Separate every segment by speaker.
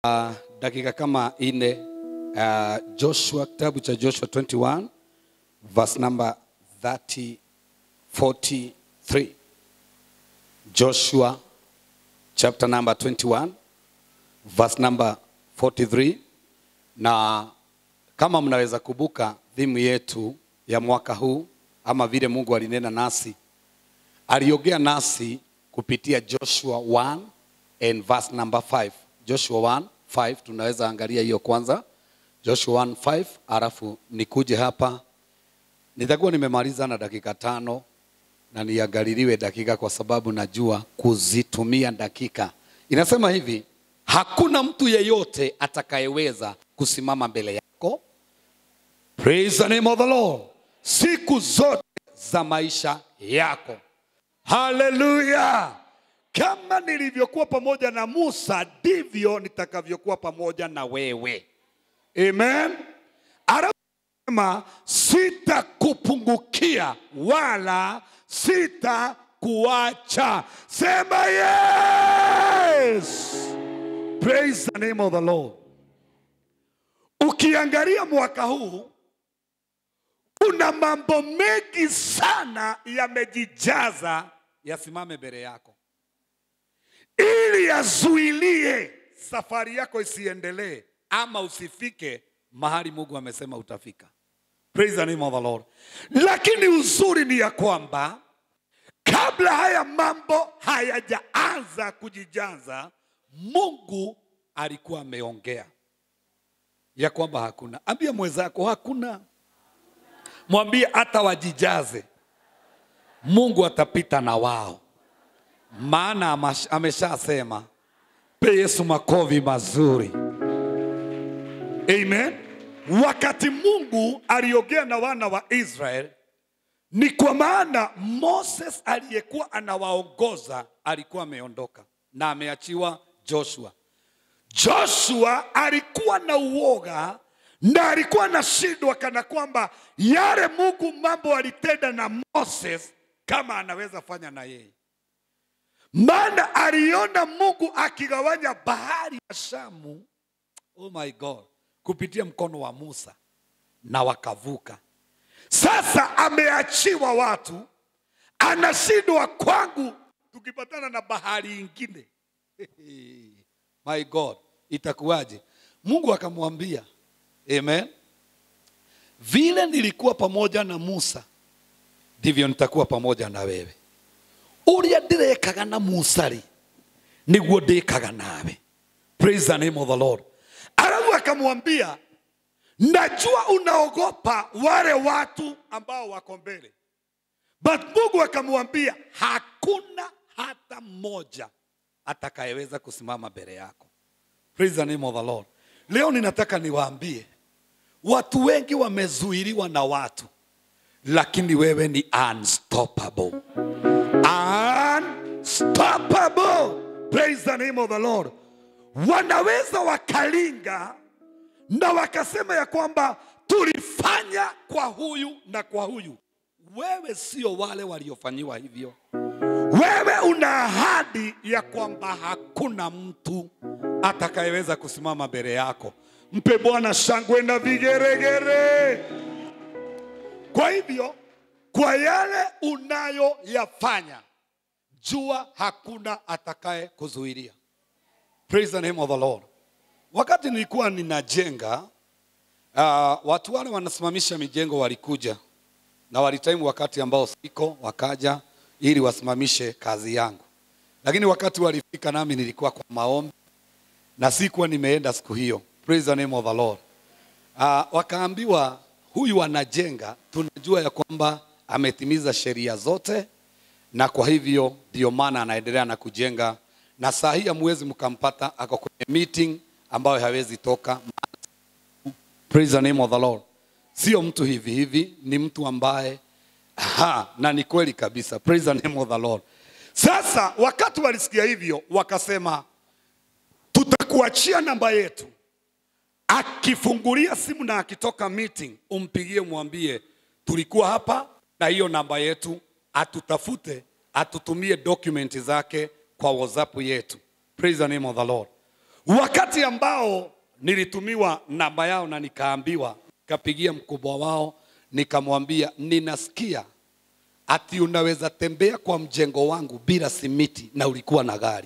Speaker 1: Uh, dakika kama ine uh, Joshua, kitabu cha Joshua 21 verse number 30, 43. Joshua chapter number 21 verse number 43. Na kama mnaweza kubuka dhimu yetu ya mwaka huu ama vile Mungu alinena nasi, aliongea nasi kupitia Joshua 1 and verse number 5. Joshua 1 5 tunaweza angalia hiyo kwanza. Joshua 1 5, alafu nikuje hapa. Nitakuwa nimemaliza na dakika tano na niangaliliwe dakika, kwa sababu najua kuzitumia dakika. Inasema hivi, hakuna mtu yeyote atakayeweza kusimama mbele yako. Praise the name of the Lord, siku zote za maisha yako. Haleluya! Kama nilivyokuwa pamoja na Musa, ndivyo nitakavyokuwa pamoja na wewe. Amen. Anasema sitakupungukia wala sitakuacha. Sema yes. Praise the name of the Lord. Ukiangalia mwaka huu kuna mambo mengi sana yamejijaza yasimame mbele yako ili yazuilie safari yako isiendelee ama usifike mahali Mungu amesema utafika. Praise the name of the Lord. Lakini uzuri ni ya kwamba kabla haya mambo hayajaanza kujijaza, Mungu alikuwa ameongea ya kwamba hakuna. Ambia mwenzako hakuna, mwambie hata wajijaze, Mungu atapita na wao maana amash- ameshasema. Pe Yesu makofi mazuri. Amen. Wakati Mungu aliongea na wana wa Israel, ni kwa maana Moses aliyekuwa anawaongoza alikuwa ameondoka na ameachiwa Joshua. Joshua alikuwa na uoga na alikuwa anashindwa kana kwamba yale Mungu mambo alitenda na Moses kama anaweza fanya na yeye maana aliona Mungu akigawanya bahari ya Shamu, oh my God, kupitia mkono wa Musa na wakavuka. Sasa ameachiwa watu, anashindwa kwangu, tukipatana na bahari ingine my God, itakuwaje? Mungu akamwambia, amen, vile nilikuwa pamoja na Musa ndivyo nitakuwa pamoja na wewe uria ndirekaga na musa rĩ nĩguo ndĩkaga nawe praise the name of the lord alafu akamwambia najua unaogopa wale watu ambao wako mbele but mungu akamwambia hakuna hata mmoja atakayeweza kusimama mbele yako praise the name of the lord leo ninataka niwaambie watu wengi wamezuiliwa na watu lakini wewe ni unstoppable unstoppable. Praise the name of the Lord. Wanaweza wakalinga na wakasema ya kwamba tulifanya kwa huyu na kwa huyu. Wewe sio wale waliofanyiwa hivyo. Wewe una ahadi ya kwamba hakuna mtu atakayeweza kusimama mbele yako. Mpe Bwana shangwe na vigeregere. Kwa hivyo kwa yale unayoyafanya, jua hakuna atakaye kuzuilia. Praise the name of the Lord. Wakati nilikuwa ninajenga, uh, watu wale wanasimamisha mijengo walikuja na walitaimu wakati ambao siko, wakaja ili wasimamishe kazi yangu, lakini wakati walifika, nami nilikuwa kwa maombi na sikuwa nimeenda siku hiyo. Praise the name of the Lord. Uh, wakaambiwa huyu anajenga, tunajua ya kwamba ametimiza sheria zote, na kwa hivyo ndio maana anaendelea na kujenga, na saa hii hamwezi mkampata ako kwenye meeting ambayo hawezi toka. Praise the name of the Lord. Sio mtu hivi hivi, ni mtu ambaye ha, na ni kweli kabisa. Praise the name of the Lord. Sasa wakati walisikia hivyo, wakasema tutakuachia namba yetu akifungulia simu na akitoka meeting, umpigie mwambie tulikuwa hapa na hiyo namba yetu, atutafute atutumie dokumenti zake kwa WhatsApp yetu. Praise the name of the Lord. wakati ambao nilitumiwa namba yao na nikaambiwa, kapigia mkubwa wao, nikamwambia ninasikia ati unaweza tembea kwa mjengo wangu bila simiti na ulikuwa na gari.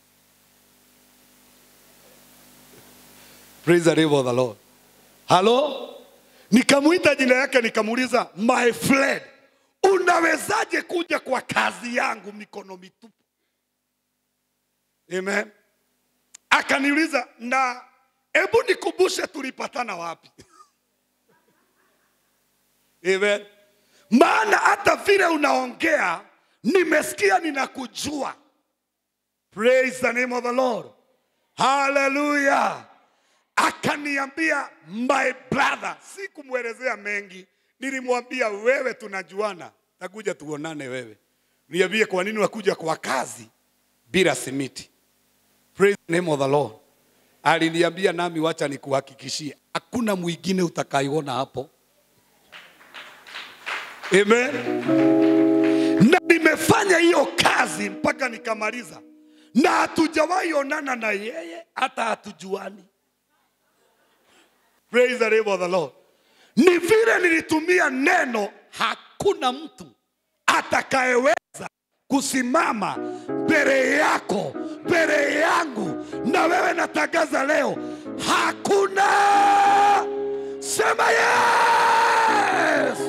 Speaker 1: Praise the name of the Lord. Halo? Nikamuita jina yake nikamuuliza, my friend, unawezaje kuja kwa kazi yangu mikono mitupu? Amen. Akaniuliza, na hebu nikumbushe tulipatana wapi? Amen. Maana hata vile unaongea nimesikia ninakujua. Praise the name of the Lord. Hallelujah. Akaniambia my brother, sikumwelezea mengi, nilimwambia wewe, tunajuana, takuja tuonane wewe, niambie kwa nini wakuja kwa kazi bila simiti. Praise the name of the Lord. Aliniambia nami, wacha nikuhakikishie, hakuna mwingine utakaiona hapo. Amen. Na nimefanya hiyo kazi mpaka nikamaliza, na hatujawahi onana na yeye, hata hatujuani. Praise the name of the Lord. Ni vile nilitumia neno, hakuna mtu atakayeweza kusimama mbele yako, mbele yangu, na wewe natangaza leo, hakuna. Sema yes.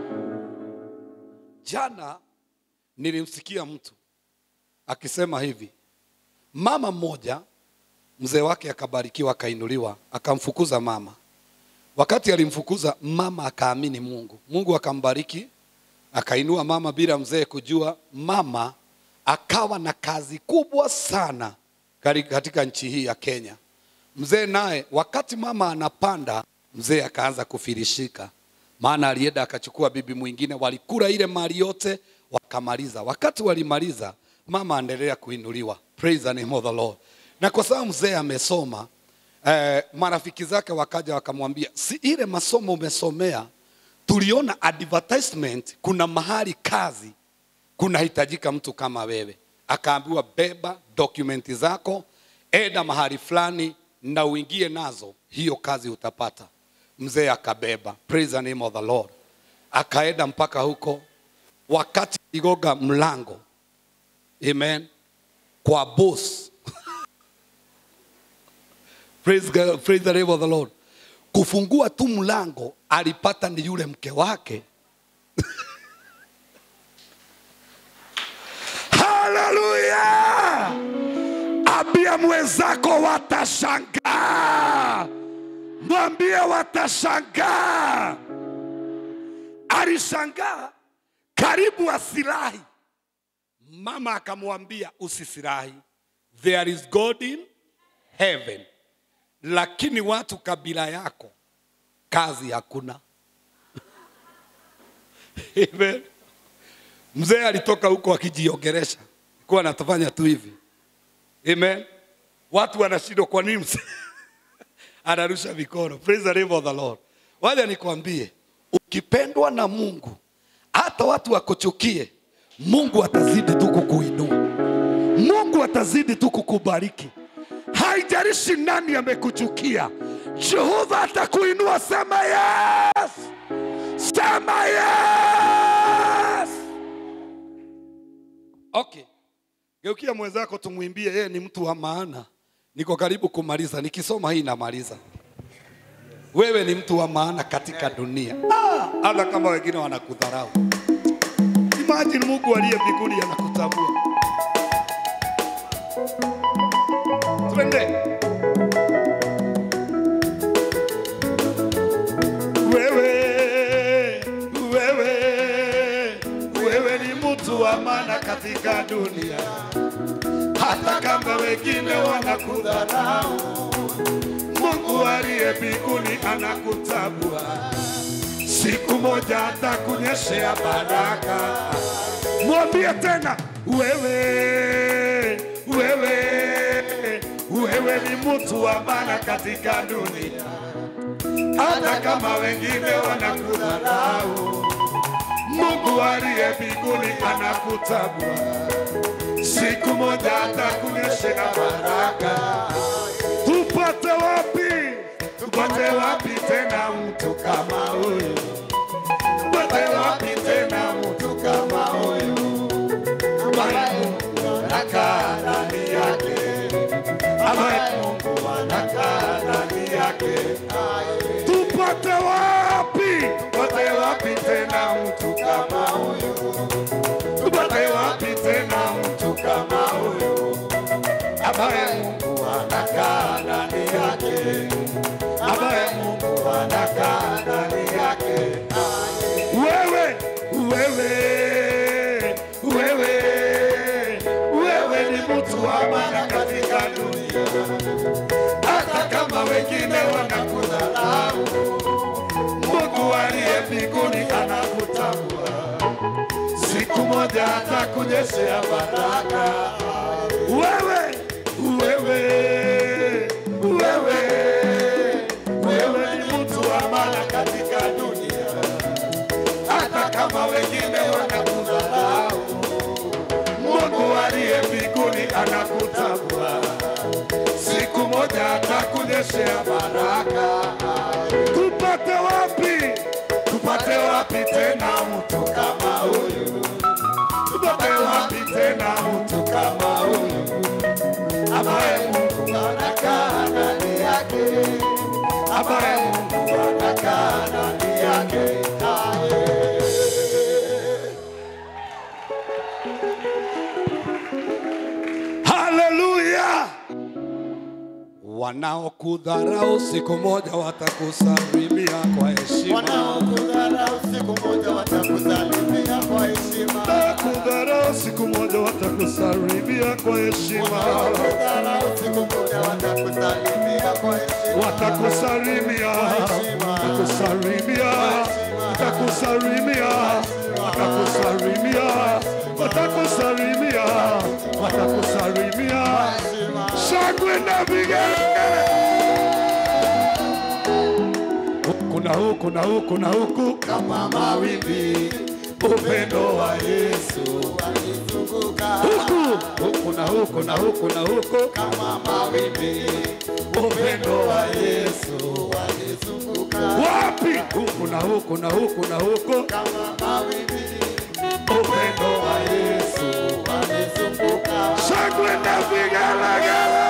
Speaker 1: Jana nilimsikia mtu akisema hivi, mama mmoja mzee wake akabarikiwa, akainuliwa, akamfukuza mama. Wakati alimfukuza mama, akaamini Mungu, Mungu akambariki, akainua mama bila mzee kujua. Mama akawa na kazi kubwa sana kari- katika nchi hii ya Kenya. Mzee naye, wakati mama anapanda, mzee akaanza kufirishika, maana alienda akachukua bibi mwingine, walikula ile mali yote wakamaliza. Wakati walimaliza, mama aendelea kuinuliwa. Praise the name of the Lord. Na kwa sababu mzee amesoma eh, marafiki zake wakaja wakamwambia, si ile masomo umesomea, tuliona advertisement, kuna mahali kazi kunahitajika mtu kama wewe. Akaambiwa beba dokumenti zako, enda mahali fulani na uingie nazo, hiyo kazi utapata. Mzee akabeba, praise the name of the Lord, akaenda mpaka huko. Wakati igoga mlango, amen, kwa boss praise, God, praise the name of the Lord, kufungua tu mlango alipata ni yule mke wake Haleluya! Ambia mwenzako watashangaa, mwambie watashangaa. Alishangaa karibu asirahi. Mama akamwambia usisirahi, there is God in heaven, lakini watu kabila yako kazi hakuna. Amen. Mzee alitoka huko akijiongeresha, kuwa anatafanya tu hivi. Amen. Watu wanashindwa kwa nini mzee anarusha mikono. Praise the name of the Lord. Wacha nikwambie, ukipendwa na Mungu, hata watu wakuchukie, Mungu atazidi tu kukuinua. Mungu atazidi tu kukubariki. Haijalishi nani amekuchukia, Jehova atakuinua. Sema yes, sema yes. Okay, geukia mwenzako, tumwimbie, yeye ni mtu wa maana. Niko karibu kumaliza, nikisoma hii namaliza. Wewe ni mtu wa maana katika dunia, Ah, hata kama wengine wanakudharau. Imagine Mungu aliye mbinguni anakutambua. Twende. Wewe, wewe, wewe ni mtu wa maana katika dunia, hata kama wengine wanakudharau. Mungu aliye mbinguni anakutambua. Siku moja atakunyeshea baraka. Mwambie tena, wewe, wewe, wewe ni mtu wa maana katika dunia, hata kama wengine wanakudharau. Mungu aliye mbinguni anakutambua. Siku moja atakunyeshea baraka. tupate wapi tupate wapi tena mtu kama huyu tupate wapi tena mtu kama huyu ambaye Mungu anakaa ndani yake ambaye Mungu anakaa ndani yake tupate wapi tupate wapi tena mtu kama huyu tupate wapi tena mtu kama huyu ambaye Mungu anakaa ndani yake ambaye Mungu anakaa ndani yake wewe wewe wewe wewe ni mtu wa maana katika dunia hata kama wengine wanakudharau Mungu aliye mbinguni anakutambua siku moja atakunyeshea baraka wewe wewe wewe wewe ni mtu wa maana katika dunia hata kama wengine wanakudharau Mungu aliye mbinguni anakutambua siku moja atakunyeshea baraka tupate wapi tupate wapi tena mtu kama huyu tupate wapi tena mtu kama huyu ambaye Mungu anakaa ndani yake ambaye Mungu anakaa ndani yake Haleluya! Wanaokudharau siku moja watakusalimia kwa heshima.
Speaker 2: Wanaokudharau siku moja watakusalimia kwa heshima.
Speaker 1: Wanaokudharau siku moja watakusalimia kwa heshima.
Speaker 2: Wanaokudharau siku moja watakusalimia kwa heshima.
Speaker 1: Watakusalimia, watakusalimia, watakusalimia, watakusalimia, watakusalimia, watakusalimia. Shangwe na vigelegele. Huku na huku na huku na huku kama mawimbi, upendo wa Yesu
Speaker 2: Walizunguka
Speaker 1: huku huku na huku na huku na huku
Speaker 2: kama mawimbi,
Speaker 1: upendo wa Yesu
Speaker 2: walizunguka
Speaker 1: wapi huku na huku na huku na huku
Speaker 2: kama mawimbi,
Speaker 1: upendo wa Yesu
Speaker 2: walizunguka
Speaker 1: shangwe na vigelegele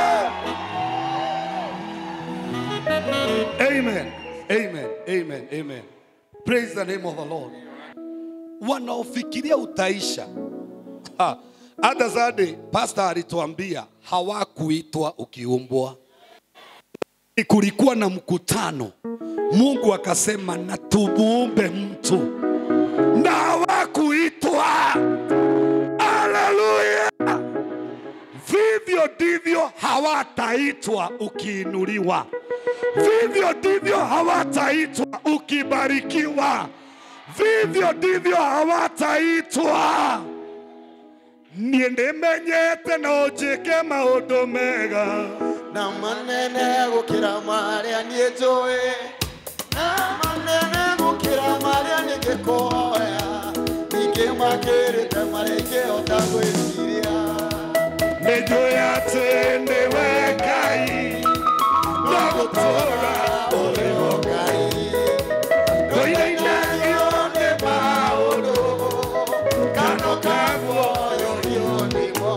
Speaker 1: amen amen amen amen praise the name of the lord wanaofikiria utaisha Ha, hata zade pastor alituambia hawakuitwa ukiumbwa kulikuwa na mkutano mungu akasema na tumuumbe mtu na hawakuitwa haleluya vivyo ndivyo hawataitwa ukiinuliwa vivyo ndivyo hawataitwa ukibarikiwa vivyo ndivyo hawataitwa niĩ nĩmenyete no njĩke maũndũ mega
Speaker 2: na manene gũkĩra marĩa niĩ njũĩ na manene gũkĩra marĩa nĩngĩkũhoya ningĩ makĩrĩte marĩa ingĩhota gwĩciria
Speaker 1: nĩnjũĩ atĩ nĩwe ngai no gũtũũra ũrĩ ho
Speaker 2: Ngai
Speaker 1: ndũinainagio nĩ maũndũ kano kaguoyorio
Speaker 2: nĩmo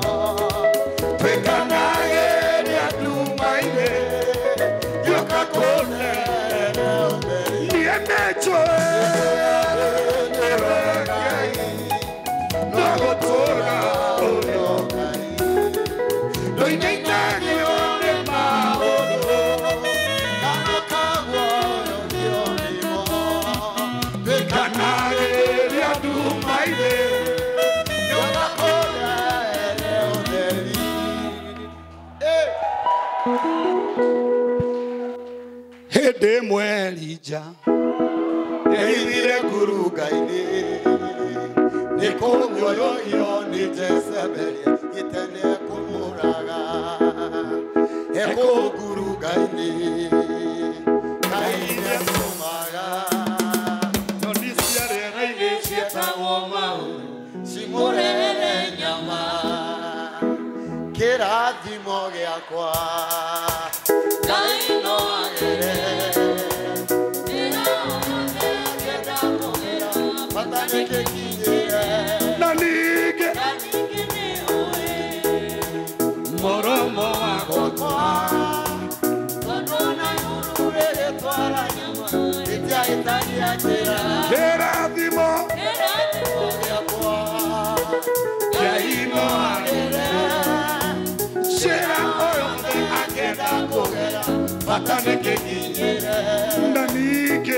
Speaker 1: twĩkanagĩria nduma-inĩ gĩũka kũnene niĩ nĩnjũĩ nĩwe ngai no gũtũũra ũrĩ ho ndũinainagio nĩ maũndũ twĩkanagĩria nduma-inĩ hĩndĩ ĩmwe elija
Speaker 2: Ehithire ngurunga-inĩ nĩ kũguoyohio nĩ Jezebeli gĩtene kũmũraga ekũu ngurunga-inĩ kaire mũmaga
Speaker 1: nyoni cia rĩera-inĩ ciĩtagwo mau
Speaker 2: cimũrere nyama kĩrathimo gĩakwa
Speaker 3: Ngai
Speaker 2: twara nyama itiahitagia njĩra
Speaker 1: kĩrathimo
Speaker 2: gĩakwa
Speaker 1: kĩa inoagĩre njĩra o yothe angĩenda kũgera bata nĩ kĩkinyĩre na ningĩ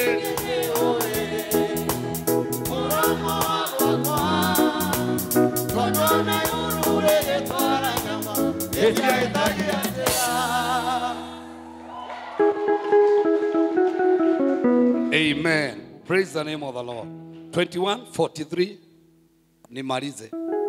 Speaker 2: mũromo wakwa tondũ na igũrũ rĩgĩtwara nyama itiahitagia njĩra
Speaker 1: Amen. Praise the name of the Lord. 21:43 nimalize.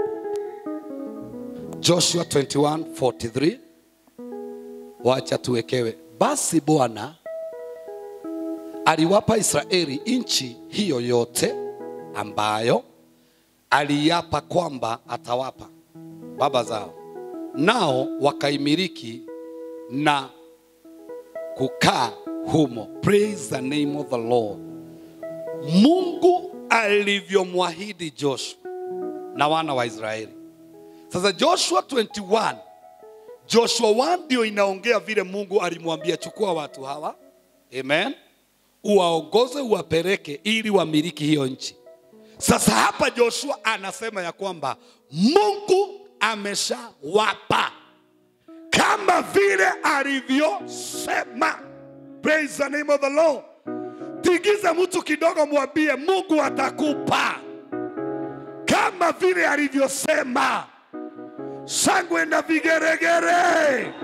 Speaker 1: Joshua 21:43 wacha tuwekewe. Basi Bwana aliwapa Israeli nchi hiyo yote ambayo aliapa kwamba atawapa baba zao, nao wakaimiliki na kukaa humo. Praise the name of the Lord. Mungu alivyomwahidi Joshua na wana wa Israeli. Sasa Joshua 21, Joshua 1 ndio inaongea vile Mungu alimwambia chukua watu hawa, amen, uwaongoze uwapeleke ili wamiliki hiyo nchi. Sasa hapa Joshua anasema ya kwamba Mungu ameshawapa kama vile alivyosema. Praise the name of the Lord. Tigiza mtu kidogo, mwambie Mungu atakupa kama vile alivyosema. Shangwe na vigeregere.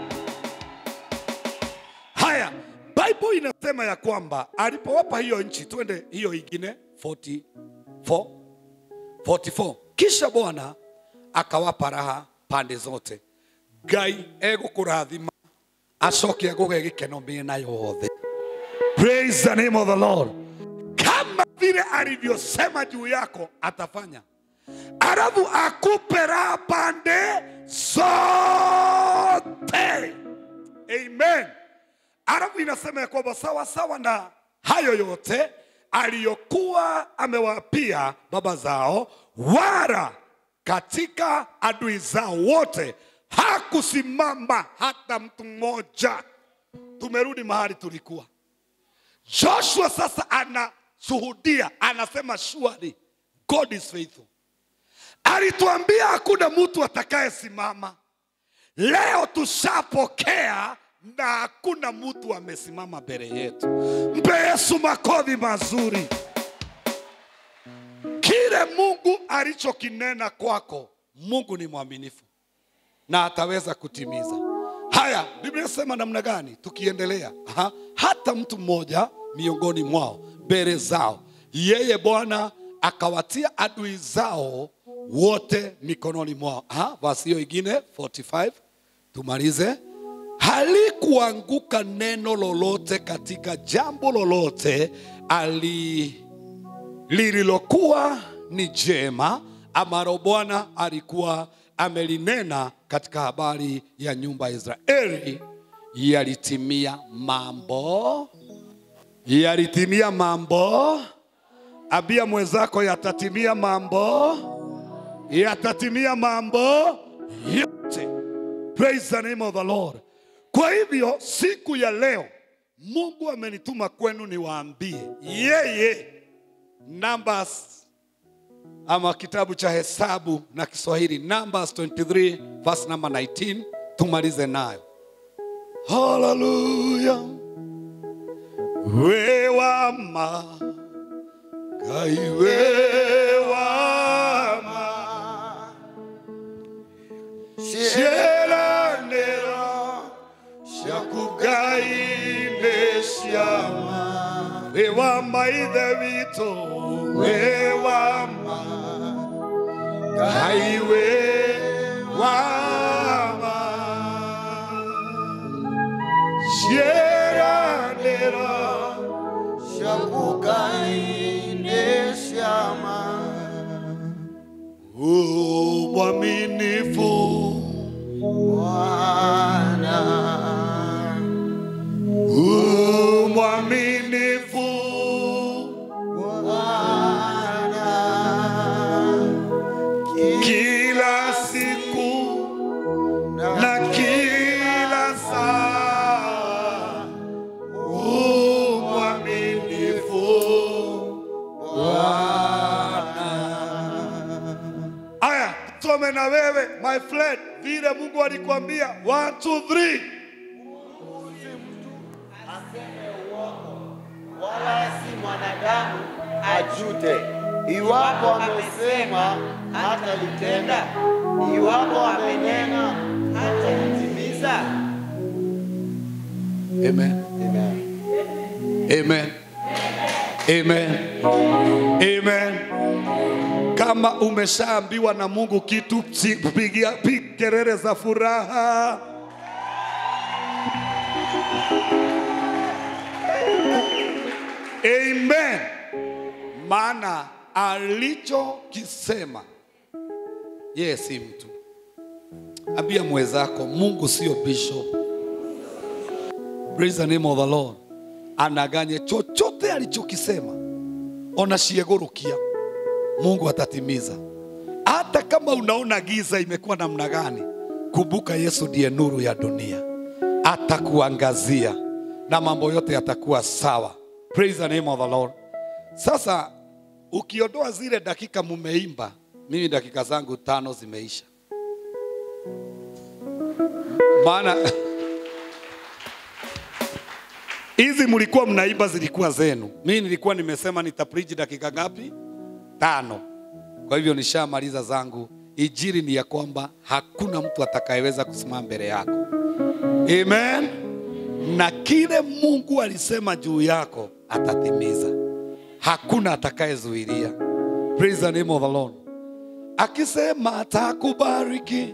Speaker 1: Haya, Bible inasema ya kwamba alipowapa hiyo nchi, twende hiyo ingine 44 44 kisha Bwana akawapa raha pande zote. Ngai egũkũrathima acoke agũge gĩkeno mĩena yothe. Praise the name of the Lord. Kama vile alivyosema juu yako atafanya, alafu akupe raha pande zote. Amen. Alafu inasema ya kwamba sawa sawa na hayo yote aliyokuwa amewapia baba zao, wala katika adui zao wote hakusimama hata mtu mmoja. Tumerudi mahali tulikuwa. Joshua sasa anashuhudia, anasema surely God is faithful. Alituambia hakuna mtu atakayesimama. Leo tushapokea na hakuna mtu amesimama mbele yetu. Mpe Yesu makofi mazuri. Kile Mungu alichokinena kwako, Mungu ni mwaminifu na ataweza kutimiza. Haya, Biblia inasema namna gani? Tukiendelea, Aha. hata mtu mmoja miongoni mwao mbele zao, yeye Bwana akawatia adui zao wote mikononi mwao. Aha, Basi hiyo ingine 45 tumalize. Halikuanguka neno lolote katika jambo lolote ali lililokuwa ni jema ambalo Bwana alikuwa amelinena katika habari ya nyumba ya Israeli, yalitimia mambo, yalitimia mambo. Ambia mwenzako yatatimia mambo, yatatimia mambo yote. Praise the name of the Lord. Kwa hivyo siku ya leo Mungu amenituma kwenu niwaambie yeye Numbers ama kitabu cha Hesabu na Kiswahili Numbers 23 verse number 19 tumalize nayo. Haleluya. Wewama Ngai wewama Cielanero Shakugaine Shama Wewama ithe witũ Wewama Ngai wewama Cielanero
Speaker 2: Shakugaine Shama
Speaker 1: U mwaminifu
Speaker 2: Bwana
Speaker 1: U mwaminifu
Speaker 2: Bwana
Speaker 1: kila siku na kila saa. U alikwambia one, two, three.
Speaker 2: aseme uongo, wala si mwanadamu ajute. Iwapo amesema hatalitenda, iwapo amenena hatalitimiza.
Speaker 1: Amen.
Speaker 2: Amen.
Speaker 1: Amen. Amen. Amen. Kama umeshaambiwa na Mungu kitu, si- pigia piga kelele za furaha. Amen. Maana alichokisema yeye si mtu. Ambia mwenzako, Mungu sio bishop. Praise the name of the Lord. Anaganye chochote alichokisema, onashiegurukia, Mungu atatimiza. Hata kama unaona giza imekuwa namna gani, kumbuka Yesu ndiye nuru ya dunia, atakuangazia na mambo yote yatakuwa sawa. Praise the name of the Lord. Sasa ukiondoa zile dakika mumeimba, mimi dakika zangu tano zimeisha, maana hizi mlikuwa mnaimba zilikuwa zenu. Mimi nilikuwa nimesema nitapreach dakika ngapi? Tano. Kwa hivyo nishamaliza zangu. Injili ni ya kwamba hakuna mtu atakayeweza kusimama mbele yako. Amen. Na kile Mungu alisema juu yako atatimiza. Hakuna atakayezuilia. Praise the name of the Lord. Akisema atakubariki.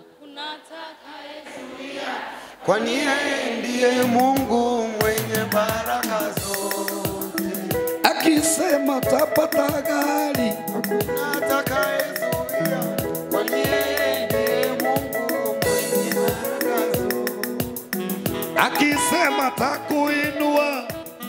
Speaker 2: Kwani yeye ndiye Mungu mwenye baraka zote,
Speaker 1: Akisema tapata gari.
Speaker 2: hakuna atakayezuia. Kwani yeye ndiye Mungu mwenye baraka zote.
Speaker 1: akisema takuinua.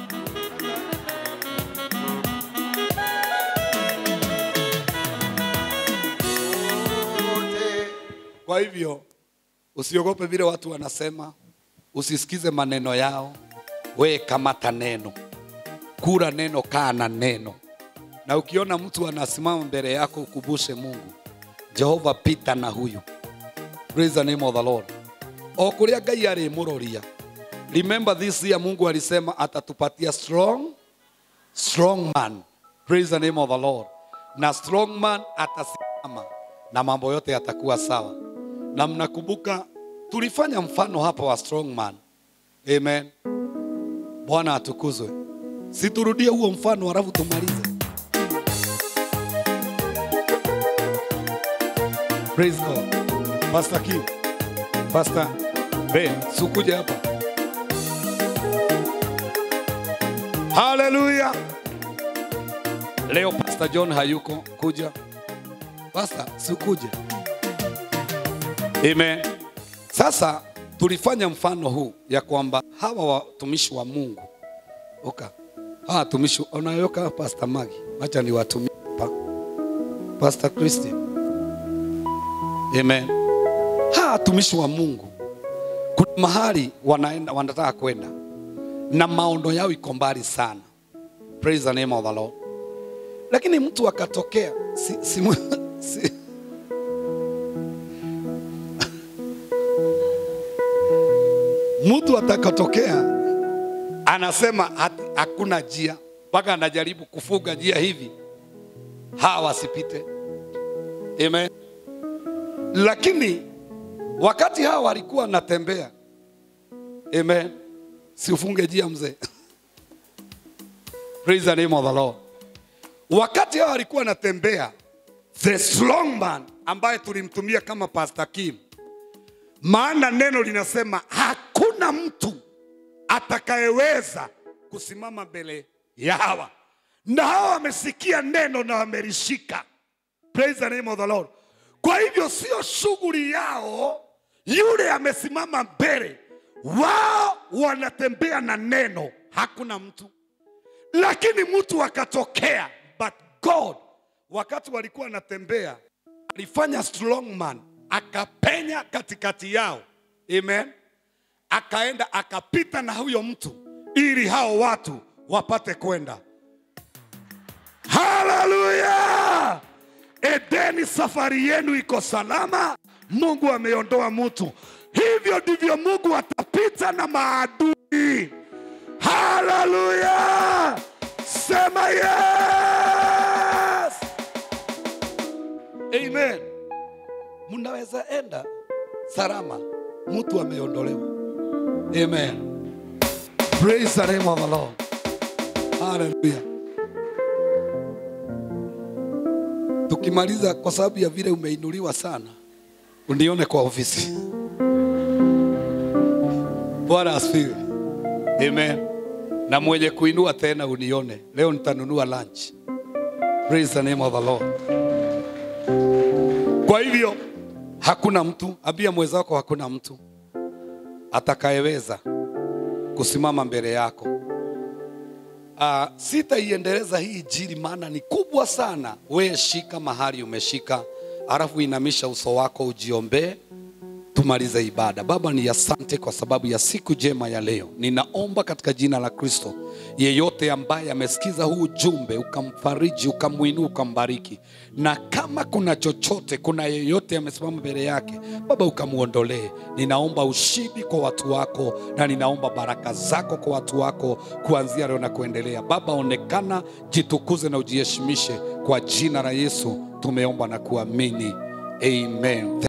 Speaker 1: Kwa hivyo usiogope vile watu wanasema, usisikize maneno yao, we kamata neno, kura neno, kaa na neno. Na ukiona mtu anasimama mbele yako, ukubushe Mungu, Jehova, pita na huyu. Praise the name of the Lord. O kuria Ngai arimuroria Remember this year Mungu alisema atatupatia strong strong man. Praise the name of the Lord. Na strong man atasimama na mambo yote yatakuwa sawa. Na mnakumbuka tulifanya mfano hapa wa strong man. Amen. Bwana atukuzwe. Siturudie huo mfano halafu tumalize. Praise God. Pastor Kim. Pastor Ben, sikuja hapa. Haleluya. Leo Pastor John hayuko kuja. Pastor, sikuje. Amen. Sasa tulifanya mfano huu ya kwamba hawa watumishi wa Mungu oka hawa watumishi unayoka Pastor Magi, acha ni watumishi hapa. Pastor Christian. Amen. Hawa watumishi wa Mungu kuna mahali wanaenda, wanataka kwenda na maono yao iko mbali sana. Praise the name of the Lord. Lakini mtu akatokea si, si, si, mtu atakatokea anasema hati- hakuna njia, mpaka anajaribu kufuga njia hivi hawa wasipite. Amen. Lakini wakati hawa walikuwa wanatembea, amen, si ufunge njia mzee. Praise the name of the Lord. Wakati hawa walikuwa wanatembea, the strong man ambaye tulimtumia kama Pastor Kim, maana neno linasema hakuna mtu atakayeweza kusimama mbele ya hawa, na hawa wamesikia neno na wamelishika. Praise the name of the Lord. Kwa hivyo sio shughuli yao, yule amesimama mbele, wao wanatembea na neno, hakuna mtu lakini mtu akatokea, but God wakati walikuwa wanatembea alifanya strong man, akapenya katikati yao, amen, akaenda akapita na huyo mtu ili hao watu wapate kwenda. Haleluya! Edeni, safari yenu iko salama Mungu ameondoa mtu. Hivyo ndivyo Mungu atapita na maadui. Haleluya! Sema yes! Amen. Mnaweza enda salama, mtu ameondolewa. Amen. Praise the name of the Lord. Hallelujah. Tukimaliza, kwa sababu ya vile umeinuliwa sana, unione kwa ofisi. Bwana asifiwe. Amen. Na mwenye kuinua tena unione. Leo nitanunua lunch. Praise the name of the Lord. Kwa hivyo hakuna mtu, ambia mwenzako hakuna mtu atakayeweza kusimama mbele yako. Uh, sitaiendeleza hii injili maana ni kubwa sana. Wewe shika mahali umeshika, alafu inamisha uso wako ujiombee, tumalize ibada. Baba, ni asante kwa sababu ya siku njema ya leo. Ninaomba katika jina la Kristo, yeyote ambaye amesikiza huu ujumbe, ukamfariji, ukamwinua, ukambariki, na kama kuna chochote, kuna yeyote amesimama mbele yake, Baba ukamuondolee. Ninaomba ushindi kwa watu wako, na ninaomba baraka zako kwa watu wako kuanzia leo na kuendelea. Baba, onekana, jitukuze na ujiheshimishe. Kwa jina la Yesu tumeomba na kuamini, amen.